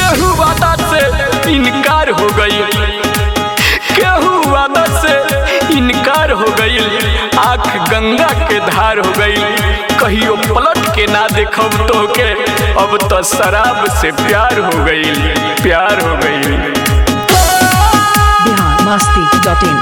केहू वादा से इनकार हो गई केहू वादा से इनकार हो गई आंख गंगा के धार हो गई कहियो पलट के ना देखब तो के अब तो शराब से प्यार हो गई प्यार हो गई बिहार मस्ती डॉट इन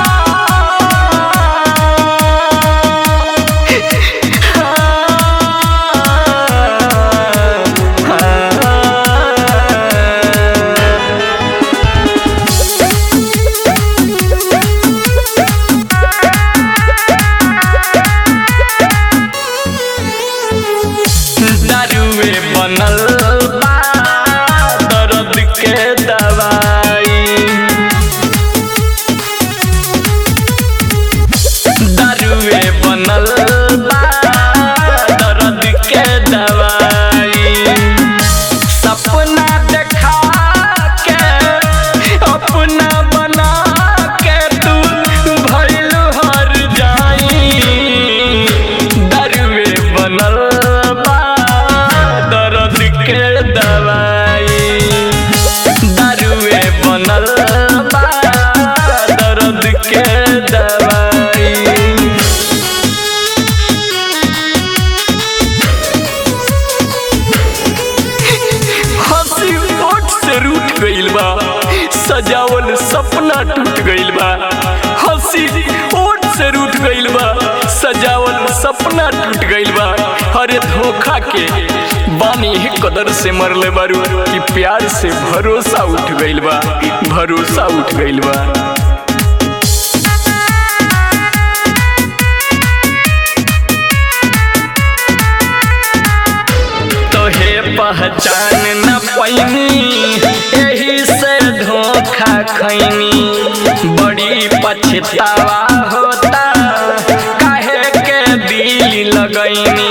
दारुए बनल बा दर्द के दवाई दारुए बनल बा दर्द के दवाई सपना देखा के अपना बना के तू भइल हर जाई दारुए बनल बा दर्द के दवाई दारुए बनल बा दर्द के दवाई हंसी ओठ से रूठ गइल बा सजावल सपना टूट गइल बा हंसी ओठ से रूठ गइल बा सजावल सपना टूट गइल बा अरे धोखा के बानी ही कदर से मरले बारू कि प्यार से भरोसा उठ गइल बा भरोसा उठ गइल बा तोहे पहचान न पैनी एही से धोखा खैनी बड़ी पछतावा होता काहे के दिल लगैनी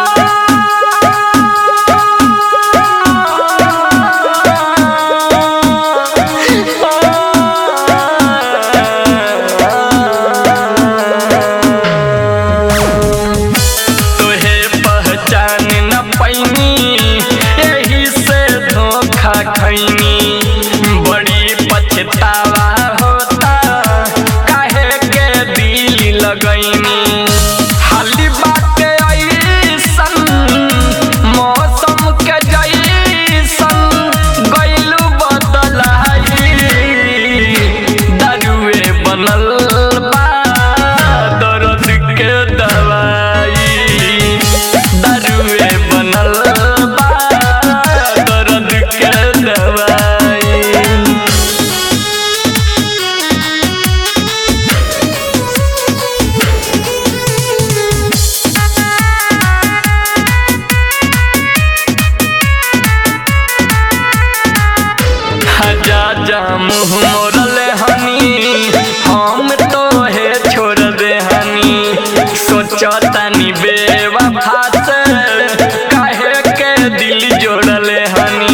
तोहे पहचान न पैनी एही से धोखा खैनी बड़ी पछतावा होता काहे के दिल लगैनी हाली बात ऐसन मौसम के जैसन गइलू बदलाई दारुए बनल बा दर्द के दवाई दारुए बनल बा दर्द के दवाई जा जा मुँह मोरले हनी हम तो हे छोड़ दे हनी सोचतानी बेवफा से काहे के दिल जोड़ले हनी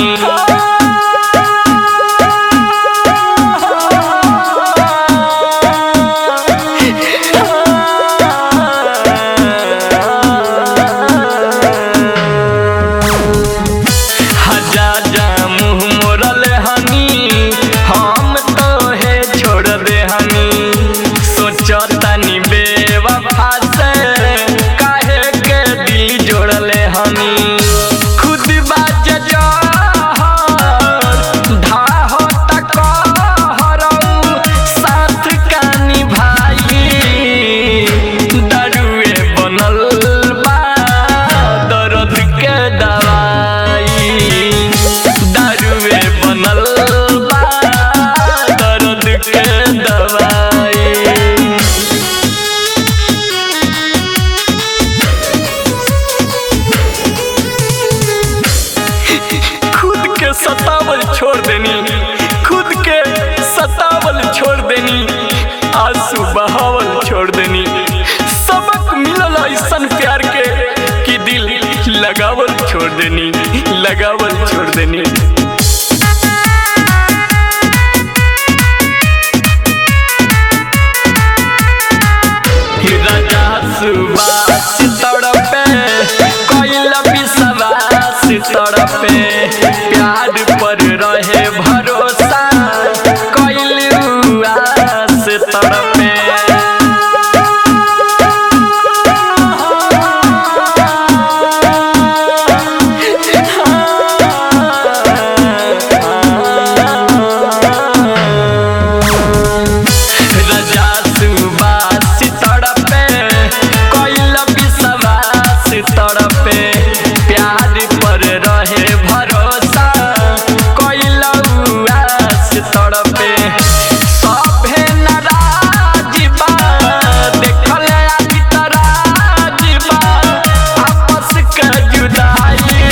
हजा जा मुँह मोरल हनी हम तो हे छोड़ दे हनी सोचतानी बेवफा से काहे के दिल जोड़ले हनी खुद बाज धाहो तक साथ कानी भाई दारुए बनल बा दर्द के दवाई दारुए बनल बा दर्द के दवाई खुद के सतावल छोड़ देनी खुद के सतावल छोड़ देनी आंसू बहावल छोड़ देनी सबक मिलल ऐसन प्यार के कि दिल लगावल छोड़ देनी लगावल छोड़ देनी राजा सुबास तड़पे कोइला विश्वास तड़पे प्यार पर प्यार पर रहे भरोसा कैलऊ आस तड़पे सभे नाराज बा देखल आदि तराज बा आपस के जुदाई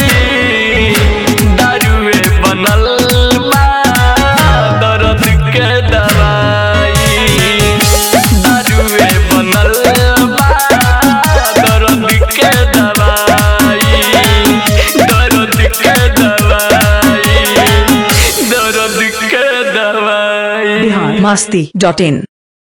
दारुए बनल बा दर्द के दवाई दारुए बनल बा दर्द के दवाई दर्द के दवाई दर्द के दवाई बिहार मस्ती डॉट इन